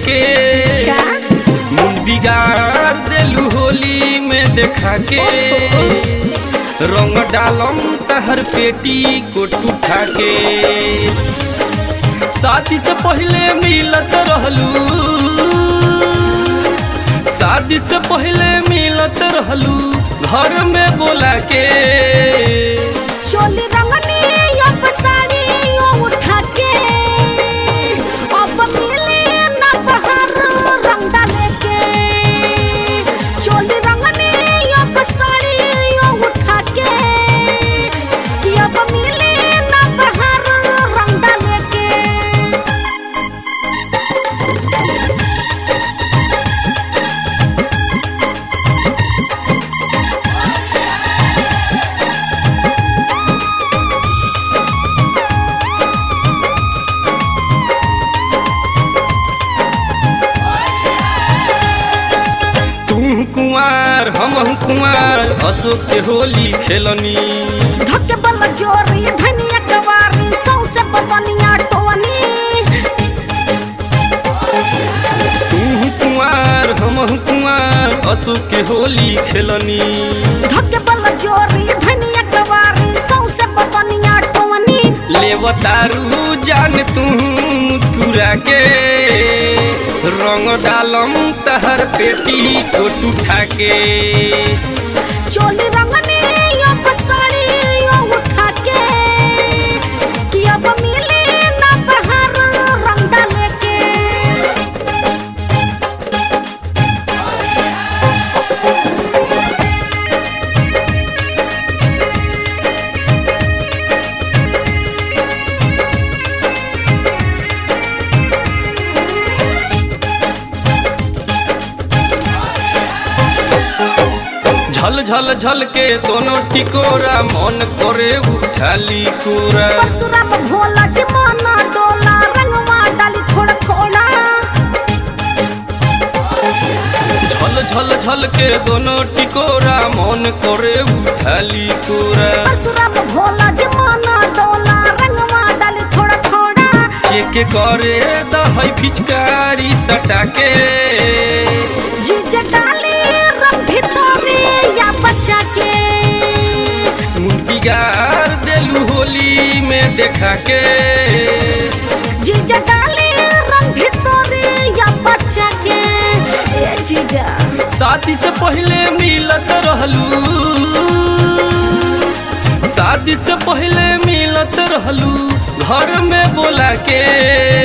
के अच्छा मुंड बिगाड़ देलू होली में देखा के रंग डालम तहर पेटी को टूठा के शादी से पहले मिलत रहलू शादी से पहले मिलत रहलू घर में बोला के चोली रंगनी अब साड़ी यो उठा के अब मिले ना बहार रंग डाले के चोली रंगनी अब साड़ी यो उठा के कि अब मिले ना बहार रंग डाले के तू कुंवार हम कुंवार अशोक के होली खेलनी धक्के बल जोरी धनिया कवारी सौसे बदनिया टोनी तू कुंवार हम कुंवार अशोक के होली खेलनी धक्के बल जोरी धनिया कवारी सौसे बदनिया टोनी लेवतारू जान तू मुस्कुरा के रंग डालम तहर पेटी को टूठा के चोली रंगनी अब साड़ी यो उठा के कि अब मिले ना बहार रंग डाले के झल झल झल के दोनों टिकोरा मन करे उठाली कोरा परशुराम भोला जी माना डोला रंगवा डाली थोड़ा थोड़ा झल झल झल के दोनों टिकोरा मन करे उठाली कोरा परशुराम भोला जी माना डोला रंगवा डाली थोड़ा थोड़ा चेक करे दहई फिचकारी सटा के जीजे डाली रंग भितरे या बच्चा के मुंडी गार देलू होली में देखा के जीजा डाली रंग भितरे या बच्चा के ए जीजा शादी से पहले मिलत रहलू शादी से पहले मिलत रहलू घर में बोला के